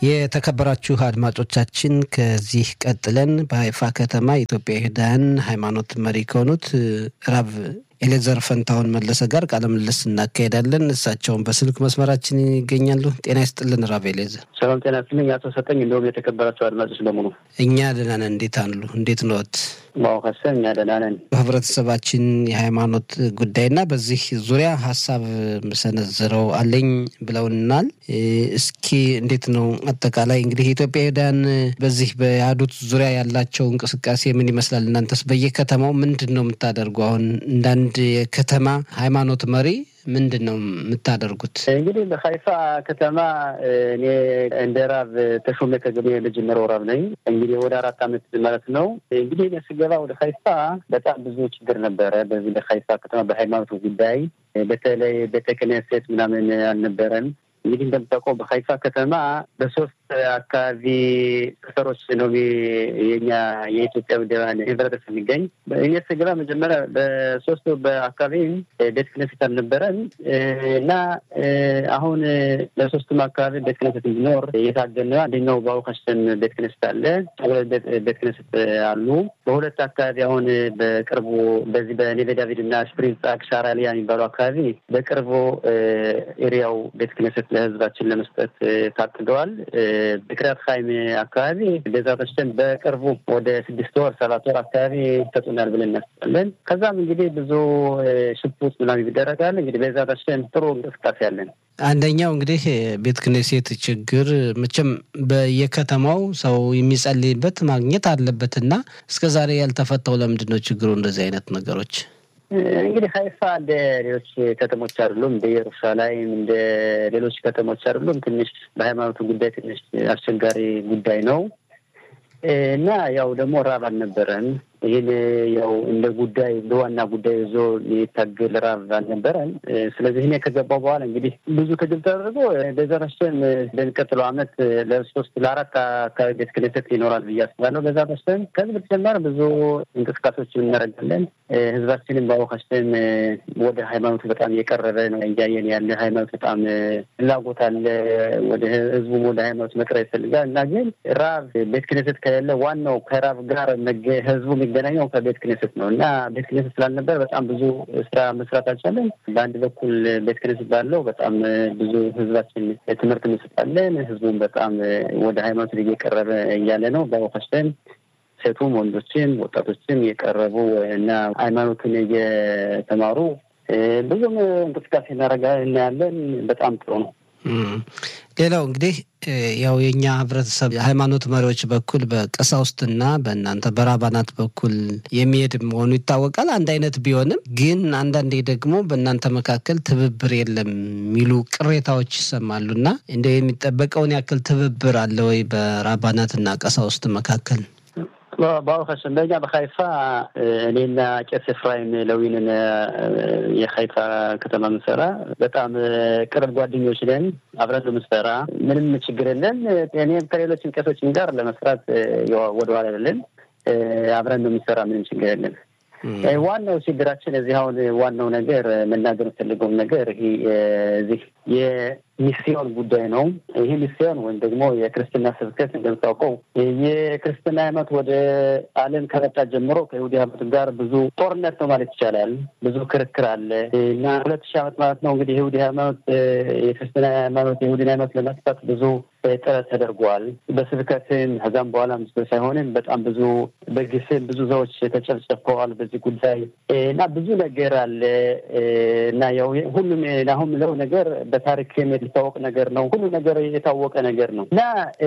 የተከበራችሁ አድማጮቻችን ከዚህ ቀጥለን በሀይፋ ከተማ የኢትዮጵያ ይሁዳውያን ሃይማኖት መሪ ከሆኑት ራብ ኤሌዘር ፈንታሁን መለሰ ጋር ቃለ ምልልስ እናካሄዳለን። እሳቸውን በስልክ መስመራችን ይገኛሉ። ጤና ይስጥልን ራብ ኤሌዘር። ሰላም ጤና ይስጥልኝ አቶ ሰጠኝ፣ እንደውም የተከበራቸው አድማጮች በሙሉ እኛ ደህና ነን። እንዴት አሉ? እንዴት ነዎት? ማወከሰ እኛ ደህና ነን። በህብረተሰባችን የሃይማኖት ጉዳይና በዚህ ዙሪያ ሀሳብ መሰነዝረው አለኝ ብለውናል። እስኪ እንዴት ነው አጠቃላይ እንግዲህ የኢትዮጵያ ይሁዳውያን በዚህ በያዱት ዙሪያ ያላቸው እንቅስቃሴ ምን ይመስላል? እናንተስ በየከተማው ምንድን ነው የምታደርጉ? አሁን እንዳንድ የከተማ ሃይማኖት መሪ ምንድን ነው የምታደርጉት? እንግዲህ በሀይፋ ከተማ እኔ እንደ ራብ ተሾመ ከገበ የመጀመሪያው ራብ ነኝ። እንግዲህ ወደ አራት ዓመት ማለት ነው። እንግዲህ እኔ ስገባ ወደ ሀይፋ በጣም ብዙ ችግር ነበረ። በዚህ በሀይፋ ከተማ በሃይማኖቱ ጉዳይ በተለይ ቤተ ክህነት ምናምን አልነበረም። እንግዲህ እንደምታውቀው በሀይፋ ከተማ በሶስት አካባቢ ሰፈሮች ነው የኛ የኢትዮጵያ ውደባን ህብረተሰብ የሚገኝ። እኔ ስገባ መጀመሪያ በሶስቱ በአካባቢ ቤተ ክህነት አልነበረም እና አሁን ለሶስቱም አካባቢ ቤተ ክህነት እንዲኖር የታገነ አንደኛው በአውካሽተን ቤተ ክህነት አለ፣ ቤተ ክህነት አሉ። በሁለት አካባቢ አሁን በቅርቡ በዚህ በኔቤ ዳቪድ እና ስፕሪንግ ሻራሊያ የሚባሉ አካባቢ በቅርቡ ኤሪያው ቤተ ክህነት ለህዝባችን ለመስጠት ታቅደዋል። በክሪያት ሀይም አካባቢ ቤዛ ተሽተን በቅርቡ ወደ ስድስት ወር ሰባት ወር አካባቢ ይሰጡናል ብለን እናስባለን። ከዛም እንግዲህ ብዙ ሽፑት ምናምን ይደረጋል። እንግዲህ ቤዛ ተሽተን ጥሩ እንቅስቃሴ አለን። አንደኛው እንግዲህ ቤተ ክህነት ችግር መቼም በየከተማው ሰው የሚጸልይበት ማግኘት አለበት እና እስከ ዛሬ ያልተፈታው ለምንድን ነው ችግሩ? እንደዚህ አይነት ነገሮች እንግዲህ ሀይፋ እንደ ሌሎች ከተሞች አይደሉም። እንደ ኢየሩሳሌም እንደ ሌሎች ከተሞች አይደሉም። ትንሽ በሃይማኖቱ ጉዳይ ትንሽ አስቸጋሪ ጉዳይ ነው እና ያው ደግሞ ራብ አልነበረን። ይህን ያው እንደ ጉዳይ እንደ ዋና ጉዳይ ይዞ የታገል ራብ አልነበረን። ስለዚህ እኔ ከገባው በኋላ እንግዲህ ብዙ ትግል ተደርጎ በዛ ተሽተን በሚቀጥለው ዓመት ለሶስት ለአራት አካባቢ ቤተ ክህነት ይኖራል ብዬ አስባለሁ። በዛ ተሽተን ከዚህ በተጨማሪ ብዙ እንቅስቃሴዎችን እናደርጋለን። ህዝባችንም በአወካሽተን ወደ ሃይማኖቱ በጣም እየቀረበ ነው እያየን ያለ ሃይማኖት በጣም ፍላጎት አለ። ወደ ህዝቡም ወደ ሃይማኖት መቅረብ ይፈልጋል እና ግን ራብ ቤተ ክህነት ከሌለ ዋናው ከራብ ጋር ህዝቡ የሚገናኘው ከቤተ ክህነት ነው እና ቤተ ክህነት ስላልነበር በጣም ብዙ ስራ መስራት አልቻለን። በአንድ በኩል ቤተ ክህነት ባለው በጣም ብዙ ህዝባችን ትምህርት እንሰጣለን። ህዝቡም በጣም ወደ ሃይማኖት እየቀረበ እያለ ነው በአወካሽተን ሴቱም ወንዶችም ወጣቶችም እየቀረቡ እና ሃይማኖትን እየተማሩ ብዙም እንቅስቃሴ እናደርጋ እናያለን። በጣም ጥሩ ነው። ሌላው እንግዲህ ያው የእኛ ህብረተሰብ ሃይማኖት መሪዎች በኩል በቀሳውስትና በእናንተ በራባናት በኩል የሚሄድ መሆኑ ይታወቃል። አንድ አይነት ቢሆንም ግን አንዳንዴ ደግሞ በእናንተ መካከል ትብብር የለም የሚሉ ቅሬታዎች ይሰማሉ እና እንደ የሚጠበቀውን ያክል ትብብር አለ ወይ በራባናትና ቀሳውስት መካከል? በአውካሽ በኛ በሀይፋ እኔና ቄስ ኤፍራይም ለዊንን የሀይፋ ከተማ ምንሰራ በጣም ቅርብ ጓደኞች ነን። አብረን ምንሰራ ምንም ችግር የለን። እኔም ከሌሎችም ቄሶችም ጋር ለመስራት ወደኋላ አይደለን። አብረን ነው የምንሰራ። ምንም ችግር የለን። ዋናው ችግራችን እዚህ አሁን ዋናው ነገር መናገር የምፈልገውም ነገር ይሄ እዚህ የሚስዮን ጉዳይ ነው። ይህ ሚስዮን ወይም ደግሞ የክርስትና ስብከት እንደምታውቀው የክርስትና ሃይማኖት ወደ ዓለም ከመጣ ጀምሮ ከይሁዲ ሃይማኖት ጋር ብዙ ጦርነት ነው ማለት ይቻላል። ብዙ ክርክር አለ እና ሁለት ሺህ ዓመት ማለት ነው እንግዲህ የይሁዲ ሃይማኖት የክርስትና ሃይማኖት የይሁዲን ሃይማኖት ለማጥፋት ብዙ ጥረት ተደርጓል። በስብከትም ከዛም በኋላ ምስ ሳይሆንም በጣም ብዙ በግስም ብዙ ሰዎች ተጨፍጨፈዋል በዚህ ጉዳይ እና ብዙ ነገር አለ እና ያው ሁሉም አሁን ምለው ነገር በታሪክ የሚታወቅ ነገር ነው። ሁሉ ነገር የታወቀ ነገር ነው እና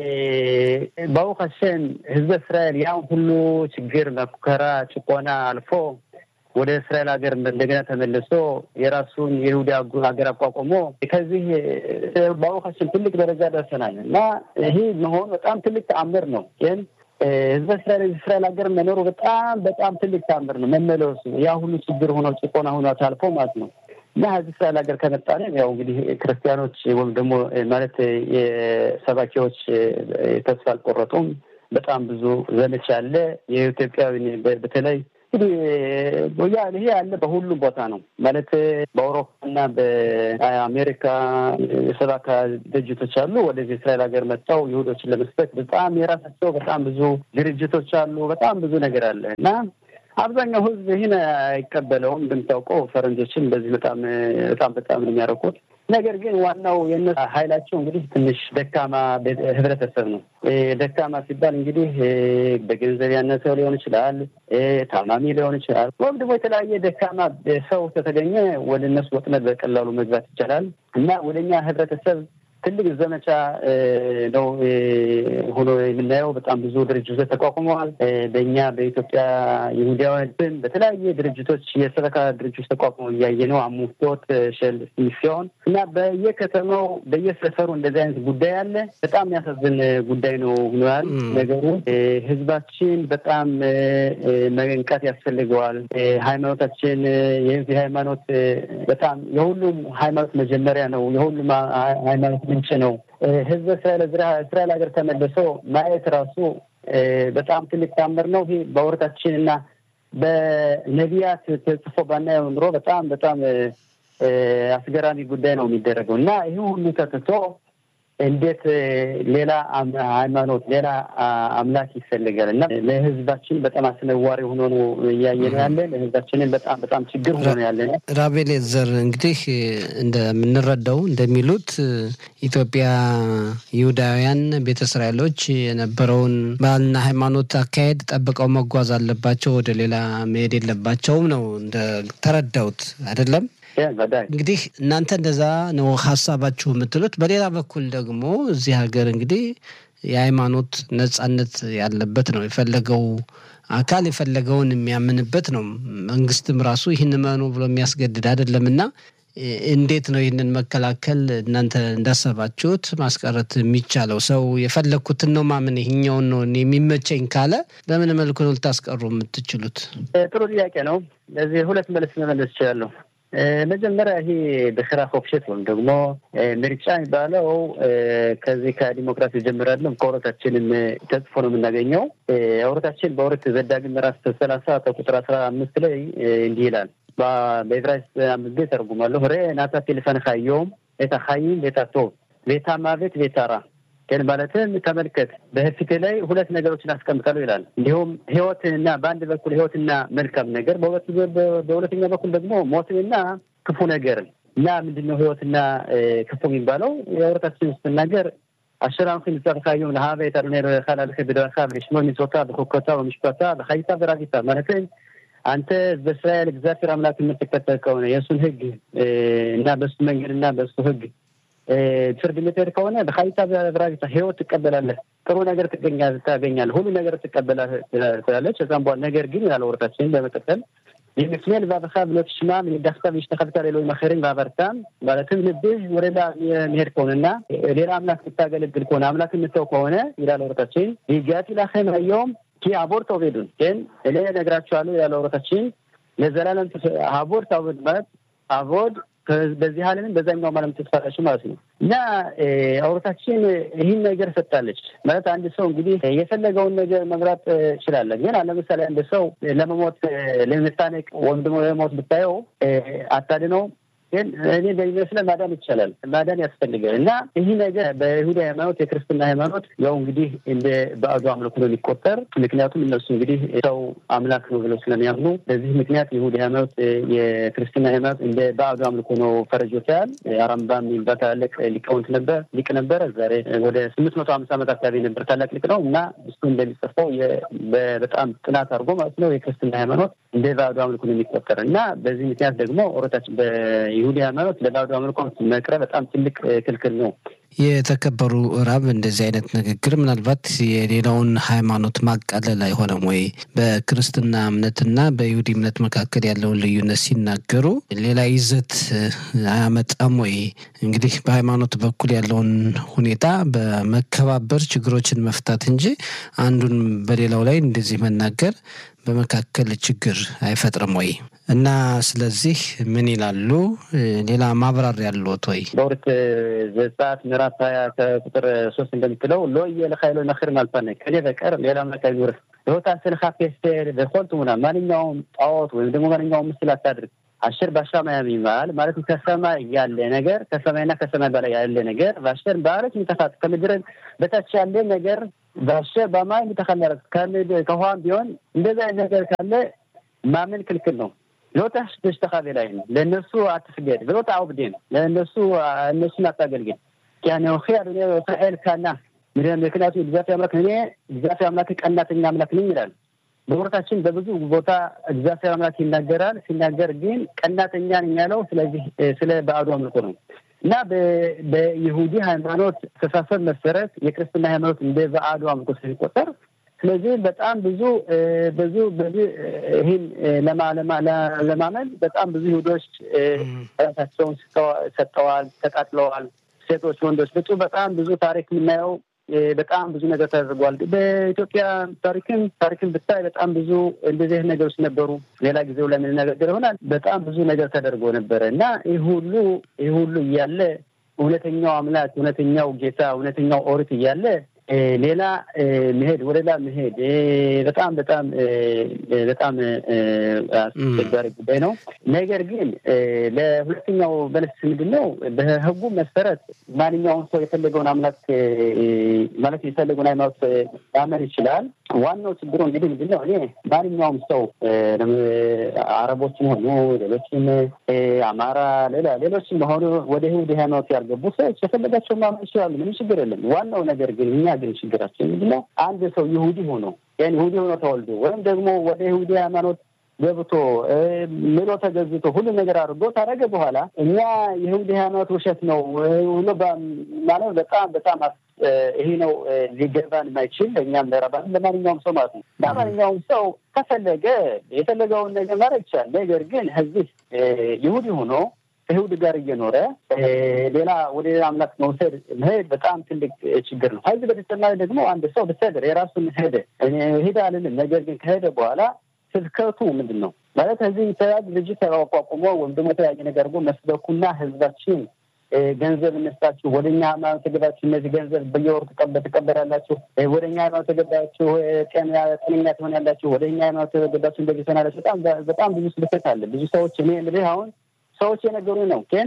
በአውካሸን ህዝበ እስራኤል ያን ሁሉ ችግር፣ መከራ፣ ጭቆና አልፎ ወደ እስራኤል ሀገር እንደገና ተመልሶ የራሱን የይሁዳ ሀገር አቋቁሞ ከዚህ በአውካችን ትልቅ ደረጃ ደርሰናል እና ይህ መሆኑ በጣም ትልቅ ተአምር ነው። ግን ህዝበ እስራኤል እስራኤል ሀገር መኖሩ በጣም በጣም ትልቅ ተአምር ነው። መመለሱ ያ ሁሉ ችግር ሆኖ ጭቆና ሆኖ ታልፎ ማለት ነው እና ህዝብ እስራኤል ሀገር ከመጣን ያው እንግዲህ ክርስቲያኖች ወይም ደግሞ ማለት የሰባኪዎች ተስፋ አልቆረጡም። በጣም ብዙ ዘመቻ አለ። የኢትዮጵያዊ በተለይ እንግዲህ ይሄ ያለ በሁሉም ቦታ ነው ማለት በአውሮፓና በአሜሪካ የሰባካ ድርጅቶች አሉ። ወደዚህ እስራኤል ሀገር መጥተው ይሁዶችን ለመስበክ በጣም የራሳቸው በጣም ብዙ ድርጅቶች አሉ። በጣም ብዙ ነገር አለ እና አብዛኛው ሕዝብ ይህን አይቀበለውም። እንደምታውቀው ፈረንጆችን በዚህ በጣም በጣም በጣም ነው የሚያረቁት። ነገር ግን ዋናው የእነሱ ኃይላቸው እንግዲህ ትንሽ ደካማ ህብረተሰብ ነው። ደካማ ሲባል እንግዲህ በገንዘብ ያነሰው ሊሆን ይችላል፣ ታማሚ ሊሆን ይችላል፣ ወይም ደግሞ የተለያየ ደካማ ሰው ከተገኘ ወደ እነሱ ወጥመድ በቀላሉ መግባት ይቻላል እና ወደ እኛ ህብረተሰብ ትልቅ ዘመቻ ነው ሆኖ የምናየው። በጣም ብዙ ድርጅቶች ተቋቁመዋል። በእኛ በኢትዮጵያ ይሁዳውያን በተለያየ ድርጅቶች የሰበካ ድርጅቶች ተቋቁመው እያየ ነው። አሙቶት ሸል ሲሆን እና በየከተማው በየሰፈሩ እንደዚህ አይነት ጉዳይ አለ። በጣም የሚያሳዝን ጉዳይ ነው ሆኗል ነገሩ። ህዝባችን በጣም መንቃት ያስፈልገዋል። ሃይማኖታችን የዚህ ሃይማኖት በጣም የሁሉም ሃይማኖት መጀመሪያ ነው። የሁሉም ሃይማኖት ምንጭ ነው። ህዝበ እስራኤል እስራኤል ሀገር ተመልሶ ማየት ራሱ በጣም ትልቅ ታምር ነው። ይህ በወረታችን እና በነቢያት ተጽፎ ባናየው ኑሮ በጣም በጣም አስገራሚ ጉዳይ ነው የሚደረገው እና ይህ ሁሉ ተትቶ እንዴት ሌላ ሃይማኖት ሌላ አምላክ ይፈልጋል እና ለህዝባችን በጣም አስነዋሪ ሆኖ ነው እያየ ነው ያለ። ለህዝባችንን በጣም በጣም ችግር ሆኖ ነው ያለ። ራቤል ዘር እንግዲህ እንደምንረዳው እንደሚሉት ኢትዮጵያ ይሁዳውያን ቤተ እስራኤሎች የነበረውን ባህልና ሃይማኖት አካሄድ ጠብቀው መጓዝ አለባቸው፣ ወደ ሌላ መሄድ የለባቸውም ነው እንደተረዳሁት አይደለም? እንግዲህ እናንተ እንደዛ ነው ሀሳባችሁ የምትሉት። በሌላ በኩል ደግሞ እዚህ ሀገር እንግዲህ የሃይማኖት ነጻነት ያለበት ነው። የፈለገው አካል የፈለገውን የሚያምንበት ነው። መንግስትም ራሱ ይህን መኑ ብሎ የሚያስገድድ አይደለም እና እንዴት ነው ይህንን መከላከል እናንተ እንዳሰባችሁት ማስቀረት የሚቻለው? ሰው የፈለግኩትን ነው ማምን ይህኛውን ነው የሚመቸኝ ካለ በምን መልኩ ነው ልታስቀሩ የምትችሉት? ጥሩ ጥያቄ ነው። ለዚህ ሁለት መልስ መመለስ ይችላለሁ። መጀመሪያ ይሄ በስራ ፎክሸት ወይም ደግሞ ምርጫ የሚባለው ከዚህ ከዲሞክራሲ ጀምራለን ከወረታችንም ተጽፎ ነው የምናገኘው። ወረታችን በወረት ዘዳግም ምዕራፍ ሰላሳ ከቁጥር አስራ አምስት ላይ እንዲህ ይላል። በዕብራይስጥ አምስት ጊዜ ተርጉማለሁ። ሬ ናታቲ ልፈንኻ ዮም ቤታ ሀይም ቤታ ቶብ ቤታ ማቤት ቤታ ራ ግን ማለትም ተመልከት በፊት ላይ ሁለት ነገሮችን አስቀምጣለሁ ይላል። እንዲሁም ህይወትንና በአንድ በኩል ህይወትና መልካም ነገር፣ በሁለተኛ በኩል ደግሞ ሞትንና ክፉ ነገርን እና ምንድን ነው ህይወትና ክፉ የሚባለው የወረታችን ስትናገር አሸራምክን ጸርካዮም ለሀበ ካላልክ ብደረካ ብሽሞ ሚጾታ በኮኮታ በምሽኮታ በሀይታ በራጊታ ማለትም አንተ በእስራኤል እግዚአብሔር አምላክ የምትከተል ከሆነ የእሱን ህግ እና በሱ መንገድ እና በሱ ህግ ፍርድ የምትሄድ ከሆነ በሀይታ በራጊታ ህይወት ትቀበላለህ፣ ጥሩ ነገር ታገኛለህ፣ ሁሉ ነገር ትቀበላለች። ከዛም በኋላ ነገር ግን ያለ ወረታችንን በመቀጠል የምክንያል ባበካ ብሎት ሽማ ዳክታ ሽተከብታ ሌሎች መኸርን ባበርታም ማለትም ልብህ ወደ ሌላ የሚሄድ ከሆነና ሌላ አምላክ የምታገለግል ከሆነ አምላክ የምተው ከሆነ ይላል ወረታችን ይጋት ላኸም አየውም ኪ አቦር ተውቤዱን ግን እኔ ነግራችኋለሁ ያለ ወረታችን ለዘላለም አቦር ታውቤድ ማለት አቦድ በዚህ ዓለምን በዛኛው ዓለም ትስፋላችሁ ማለት ነው። እና አውሮታችን ይህን ነገር ሰጥታለች ማለት አንድ ሰው እንግዲህ የፈለገውን ነገር መምራት ይችላለ። ግን ለምሳሌ አንድ ሰው ለመሞት ለመታነቅ ወይም ደግሞ ለመሞት ብታየው አታድነው ግን እኔ እንደሚመስለን ማዳን ይቻላል፣ ማዳን ያስፈልጋል። እና ይህ ነገር በይሁዳ ሃይማኖት፣ የክርስትና ሃይማኖት ያው እንግዲህ እንደ ባዕዱ አምልኮ ነው የሚቆጠር። ምክንያቱም እነሱ እንግዲህ ሰው አምላክ ነው ብለው ስለሚያምኑ በዚህ ምክንያት የይሁዳ ሃይማኖት፣ የክርስትና ሃይማኖት እንደ ባዕዱ አምልኮ ነው ፈረጆታል። አራምባም የሚባል ታላቅ ሊቃውንት ነበር ሊቅ ነበረ። ዛሬ ወደ ስምንት መቶ ሀምሳ ዓመት አካባቢ ነበር ታላቅ ሊቅ ነው እና እሱ እንደሚጽፈው በጣም ጥናት አድርጎ ማለት ነው የክርስትና ሃይማኖት እንደ ባዕዱ አምልኮ ነው የሚቆጠር እና በዚህ ምክንያት ደግሞ ኦረታችን ይሁዲ ሃይማኖት ለባዕዱ አምልኮ መቅረብ በጣም ትልቅ ክልክል ነው። የተከበሩ ራብ እንደዚህ አይነት ንግግር ምናልባት የሌላውን ሃይማኖት ማቃለል አይሆንም ወይ? በክርስትና እምነትና በይሁዲ እምነት መካከል ያለውን ልዩነት ሲናገሩ ሌላ ይዘት አያመጣም ወይ? እንግዲህ በሃይማኖት በኩል ያለውን ሁኔታ በመከባበር ችግሮችን መፍታት እንጂ አንዱን በሌላው ላይ እንደዚህ መናገር በመካከል ችግር አይፈጥርም ወይ? እና ስለዚህ ምን ይላሉ? ሌላ ማብራሪያ ያለዎት ወይ? በሁለት ዘጸአት ምዕራፍ ሀያ ከቁጥር ሶስት እንደምትለው ሎየ ለካይሎ ነክር ማልፋነ ከኔ በቀር ሌላ አምላክ አይኖርህ ህይወት ስልካ ፔስቴር በኮልቱ ሙና ማንኛውም ጣዖት ወይም ደግሞ ማንኛውም ምስል አታድርግ አሸር ባሻማያ የሚባል ማለት ከሰማይ ያለ ነገር ከሰማይና ከሰማይ በላይ ያለ ነገር ባሸር በአረት ምተፋት ከምድር በታች ያለ ነገር ባሸር በማይ ምተከመረ ከውሃም ቢሆን እንደዛ ነገር ካለ ማመን ክልክል ነው። ሎታሽ በሽተካቤ ላይ ነው። ለእነሱ አትስገድ ብሎታ አውብዴ ነው። ለእነሱ እነሱን አታገልግል ያነውኺ አድኔ እስራኤል ካና ምክንያቱ እግዚአብሔር አምላክ እኔ እግዚአብሔር አምላክ ቀናተኛ አምላክ ነኝ ይላል። በወረታችን በብዙ ቦታ እግዚአብሔር አምላክ ይናገራል። ሲናገር ግን ቀናተኛ ነኝ ያለው ስለዚህ ስለ ባዕዱ አምልኮ ነው እና በይሁዲ ሃይማኖት አስተሳሰብ መሰረት የክርስትና ሃይማኖት እንደ ባዕዱ አምልኮ ስለሚቆጠር ስለዚህ በጣም ብዙ ብዙ ብዙ ይህን ለማመን በጣም ብዙ ይሁዶች ራሳቸውን ሰጠዋል፣ ተቃጥለዋል። ሴቶች፣ ወንዶች ብፁ በጣም ብዙ ታሪክ የምናየው በጣም ብዙ ነገር ተደርጓል። በኢትዮጵያ ታሪክም ታሪክም ብታይ በጣም ብዙ እንደዚህ አይነት ነገሮች ነበሩ። ሌላ ጊዜው ላይ የምንነጋገር ይሆናል። በጣም ብዙ ነገር ተደርጎ ነበረ እና ይህ ሁሉ ይህ ሁሉ እያለ እውነተኛው አምላክ እውነተኛው ጌታ እውነተኛው ኦሪት እያለ ሌላ መሄድ ወደ ሌላ መሄድ በጣም በጣም በጣም አስቸጋሪ ጉዳይ ነው። ነገር ግን ለሁለተኛው መልስ ምንድን ነው? በሕጉ መሰረት ማንኛውም ሰው የፈለገውን አምላክ ማለት የፈለገውን ሃይማኖት ማመን ይችላል። ዋናው ችግሩ እንግዲህ ምንድን ነው? እኔ ማንኛውም ሰው አረቦችም ሆኑ ሌሎችም አማራ፣ ሌላ ሌሎችም ሆኑ ወደ ይሁዲ ሃይማኖት ያልገቡ ሰዎች የፈለጋቸው ማመን ይችላሉ። ምንም ችግር የለም። ዋናው ነገር ግን እኛ ግን ችግራችን ምንድን ነው? አንድ ሰው ይሁዲ ሆኖ ያን ይሁዲ ሆኖ ተወልዶ ወይም ደግሞ ወደ ይሁዲ ሃይማኖት ገብቶ ምሎ ተገዝቶ ሁሉ ነገር አድርጎ ታደረገ በኋላ እኛ የይሁዲ ሃይማኖት ውሸት ነው ብሎ ማለት በጣም በጣም ይሄ ነው ሊገባን የማይችል እኛም ለራባን ለማንኛውም ሰው ማለት ነው። ለማንኛውም ሰው ከፈለገ የፈለገውን ነገር ማድረግ ይቻላል። ነገር ግን እዚህ ይሁዲ ሆኖ ከይሁድ ጋር እየኖረ ሌላ ወደ ሌላ አምላክ መውሰድ መሄድ በጣም ትልቅ ችግር ነው። ከዚህ በተጨማሪ ደግሞ አንድ ሰው ብሰድር የራሱን ሄደ ሄደ አልልም። ነገር ግን ከሄደ በኋላ ስብከቱ ምንድን ነው ማለት እዚህ የተለያዩ ድርጅት ተቋቁሞ ወይም ደግሞ የተለያየ ነገር አድርጎ መስበኩና ህዝባችን ገንዘብ እነስታችሁ ወደ እኛ ሃይማኖት ተገባችሁ እነዚህ ገንዘብ በየወሩ ትቀበላላችሁ፣ ወደ እኛ ሃይማኖት ተገባችሁ ጤነኛ ትሆናላችሁ፣ ወደ እኛ ሃይማኖት ተገባችሁ እንደዚህ ትሆናላችሁ። በጣም በጣም ብዙ ስብከት አለ። ብዙ ሰዎች እኔ እንግዲህ አሁን ሰዎች የነገሩ ነው ግን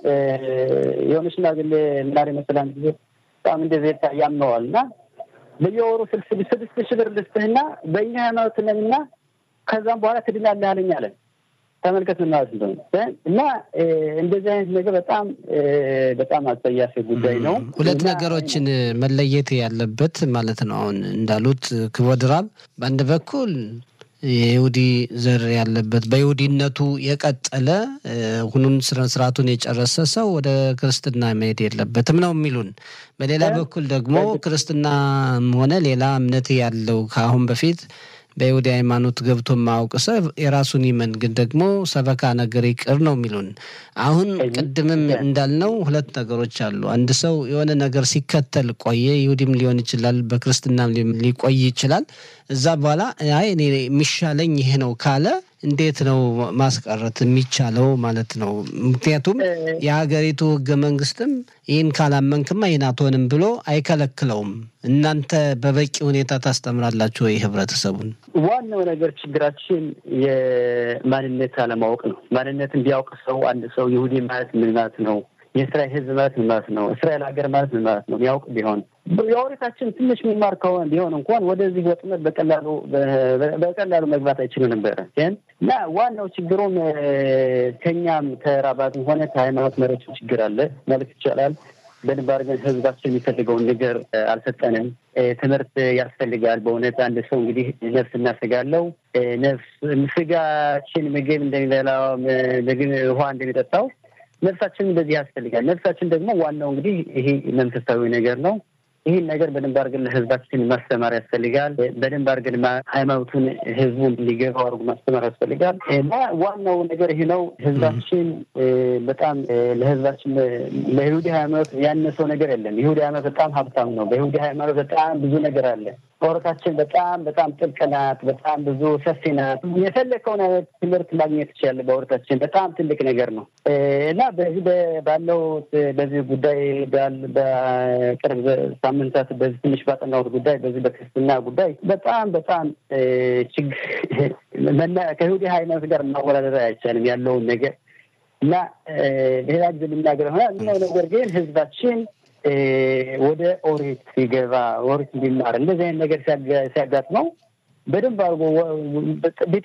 የሆነ ሽማግሌ ምናሪ መሰላን ጊዜ በጣም እንደዚህ ያምነዋል እና በየወሩ ስድስት ሺህ ብር ልስጥህና በእኛ ሃይማኖት ነንና ከዛም በኋላ ትድናለህ አለኝ አለን። ተመልከት ምን ማለት እንደሆነ እና እንደዚህ አይነት ነገር በጣም በጣም አጸያፊ ጉዳይ ነው። ሁለት ነገሮችን መለየት ያለበት ማለት ነው። አሁን እንዳሉት ክቡር ራብ በአንድ በኩል የይሁዲ ዘር ያለበት በይሁዲነቱ የቀጠለ ሁኑን ስነ ስርዓቱን የጨረሰ ሰው ወደ ክርስትና መሄድ የለበትም ነው የሚሉን። በሌላ በኩል ደግሞ ክርስትናም ሆነ ሌላ እምነት ያለው ከአሁን በፊት በይሁዲ ሃይማኖት ገብቶ የማያውቅ ሰው የራሱን ይመን፣ ግን ደግሞ ሰበካ ነገር ይቅር ነው የሚሉን። አሁን ቅድምም እንዳልነው ሁለት ነገሮች አሉ። አንድ ሰው የሆነ ነገር ሲከተል ቆየ፣ ይሁዲም ሊሆን ይችላል፣ በክርስትናም ሊቆይ ይችላል። እዛ በኋላ አይ እኔ የሚሻለኝ ይሄ ነው ካለ እንዴት ነው ማስቀረት የሚቻለው ማለት ነው? ምክንያቱም የሀገሪቱ ሕገ መንግስትም ይህን ካላመንክማ ይህን አትሆንም ብሎ አይከለክለውም። እናንተ በበቂ ሁኔታ ታስተምራላችሁ ወይ ህብረተሰቡን? ዋናው ነገር ችግራችን የማንነት አለማወቅ ነው። ማንነትን ቢያውቅ ሰው አንድ ሰው ይሁዲ ማለት ምን ማለት ነው የእስራኤል ህዝብ ማለት ምን ማለት ነው? እስራኤል ሀገር ማለት ምን ማለት ነው? የሚያውቅ ቢሆን የኦሪታችን ትንሽ የሚማር ከሆነ ቢሆን እንኳን ወደዚህ ወጥመድ በቀላሉ በቀላሉ መግባት አይችሉ ነበረ። ግን እና ዋናው ችግሩም ከኛም ከራባትም ሆነ ከሃይማኖት መሪዎች ችግር አለ ማለት ይቻላል። በደንብ አድርገን ህዝባችን የሚፈልገውን ነገር አልሰጠንም። ትምህርት ያስፈልጋል። በእውነት አንድ ሰው እንግዲህ ነፍስ እና ስጋ አለው። ነፍስ ስጋችን ምግብ እንደሚበላው ምግብ ውሃ እንደሚጠጣው ነፍሳችን እንደዚህ ያስፈልጋል። ነፍሳችን ደግሞ ዋናው እንግዲህ ይሄ መንፈሳዊ ነገር ነው። ይህን ነገር በደንብ አድርገን ለህዝባችን ማስተማር ያስፈልጋል። በደንብ አድርገን ሃይማኖቱን ህዝቡን እንዲገባው አድርጎ ማስተማር ያስፈልጋል እና ዋናው ነገር ይህ ነው። ህዝባችን በጣም ለህዝባችን ለይሁዲ ሃይማኖት ያነሰው ነገር የለም። ይሁዲ ሃይማኖት በጣም ሀብታም ነው። በይሁዲ ሃይማኖት በጣም ብዙ ነገር አለ። ኦሮታችን በጣም በጣም ጥልቅ ናት። በጣም ብዙ ሰፊ ናት። የፈለከውን አይነት ትምህርት ማግኘት ትችላለህ። በኦሮታችን በጣም ትልቅ ነገር ነው እና በዚህ ባለው በዚህ ጉዳይ በቅርብ ሳምንታት በዚህ ትንሽ ባጠናሁት ጉዳይ በዚህ በክርስትና ጉዳይ በጣም በጣም ችግር ከይሁዲ ሃይማኖት ጋር ማወዳደር አይቻልም ያለውን ነገር እና ሌላ ጊዜ የምናገር ሆና ምነው ነገር ግን ህዝባችን ወደ ኦሪት ሲገባ ኦሪት እንዲማር እንደዚህ አይነት ነገር ሲያጋጥመው በደንብ አድርጎ